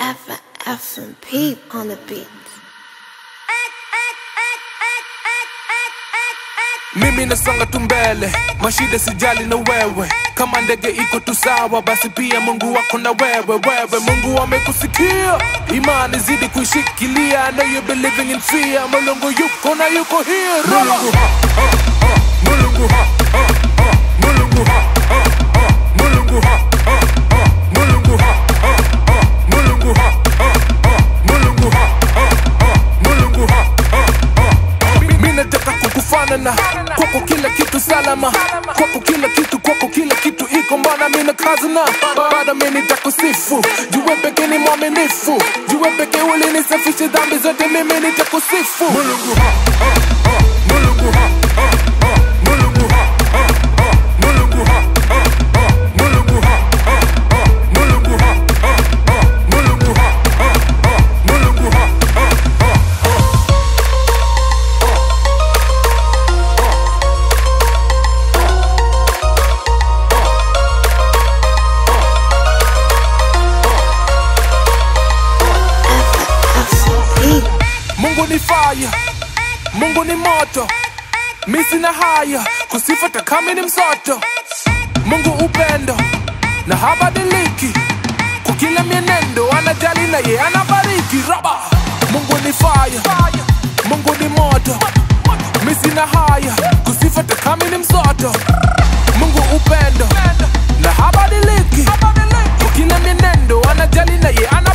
F F and P on the beat. mimi nasonga tu mbele mashida sijali na wewe kama ndege iko tu sawa basi pia mungu wako na wewe wewe mungu amekusikia imani zidi kuishikilia I know you believing in fear mulungu yuko na yuko here mulungu ha, ha, ha. mulungu ha, ha, ha. mulungu ha, ha, ha. mulungu ha, ha, ha. mulungu ha, ha, ha. mulungu ha, ha, ha. mulungu ha, ha, ha. mulungu ha, ha, ha. Mi nataka kukufanana kwako kila kitu salama kwako kila kitu kwako kila kitu iko mbana mina kazana bado mi nitakusifu juwe peke ni mwaminifu juwe peke ulinisafishe dhambi zote mimi nitakusifu mulungu ha, ha, ha. mulungu ha, ha, ha. mulungu ha, ha, ha. mulungu ha, ha, ha. mulungu ha, ha, ha. mulungu ha, ha, ha. mulungu ha, ha, ha. mulungu ha, ha, ha. F and P. Mungu ni fire, Mungu ni moto, mi sina haya kusifata kama ni msoto. Mungu upendo na habadiliki kwa kila mienendo, anajali na ye anabariki. Raba, Mungu ni fire, Mungu ni moto, mi sina haya kusifata kama ni msoto. Mungu upendo na habadiliki kwa kila mienendo, anajali na ye ana